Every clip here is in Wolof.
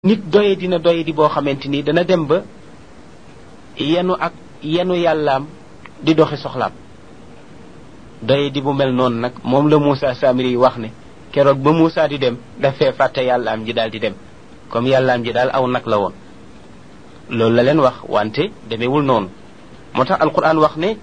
nit doye dina doye di boo xamante ni dana dem ba yenu ak yenu yàllaam di doxi soxlaam doye di bu mel noonu nag moom la Moussa Samiri yi wax ne keroog ba Moussa di dem dafee fàtte yàllaam ji daal di dem comme yàllaam ji daal aw nag la woon loolu la leen wax wante demewul noonu moo tax alquran wax ne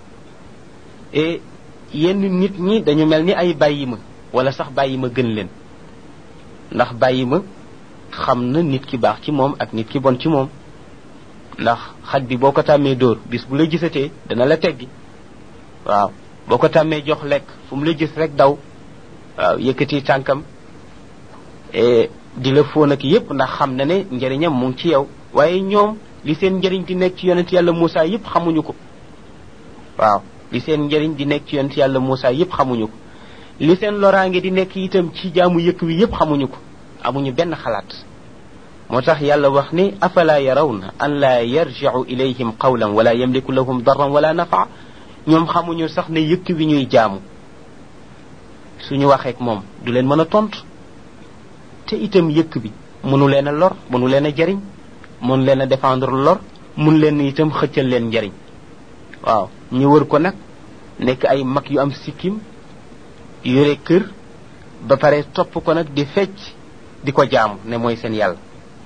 yenn nit ñi dañu mel ni ay bàyyi ma wala sax bàyyi ma gën leen ndax bàyyi ma xam na nit ki baax ci moom ak nit ki bon ci moom ndax xaj bi boo ko tàmmee dóor bis bu la gisatee dana la teggi waaw boo ko tàmmee jox lekk fu mu la gis rek daw waaw yëkkati tànkam di la fóon ak yépp ndax xam na ne njëriñam mu ngi ci yow waaye ñoom li seen njëriñ di nekk ci yonent yàlla Moussa yépp xamuñu ko waaw li seen njëriñ di nekk ci yonent yàlla Moussa yépp xamuñu ko li seen loraange di nekk itam ci jaamu yëkk wi yépp xamuñu ko amuñu benn xalaat moo tax yàlla wax ni afala yarawna an laa yarjicu ilayhim qawlan wala yamliku lahum darran wala nafa ñoom xamuñu sax ne yëkk wi ñuy jaamu suñu waxeek moom du leen mën a tontu te itam yëkk bi mënu leen a lor mënu leen a jariñ mënu leen a défendre lor mun leen itam xëccal leen njariñ waaw ñu wër ko nag nekk ay mag yu am sikkim yore kër ba pare topp ko nag di fecc di ko jaamu ne mooy seen yàlla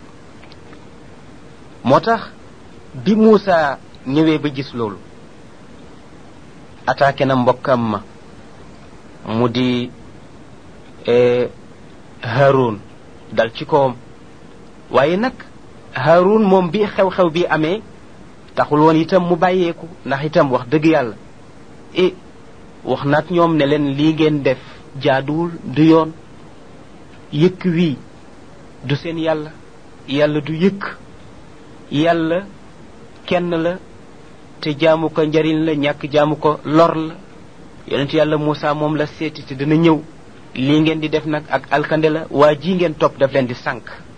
moo tax bi Moussa ñëwee ba gis loolu attaqué na mbokkam ma mu di Haroun dal ci kawam waaye nag Haroun moom bi xew-xew bi amee taxul woon itam mu bàyyeeku ndax itam wax dëgg yàlla e wax naat ñoom ne leen lii ngeen def jaaduwul du yoon yëkk wii du seen yàlla yàlla du yëkk yàlla kenn la te jaamu ko njariñ la ñàkk jaamu ko lor la yonent yàlla Moussa moom la seeti te dana ñëw lii ngeen di def nag ak alkande la waa ji ngeen topp daf leen di sànq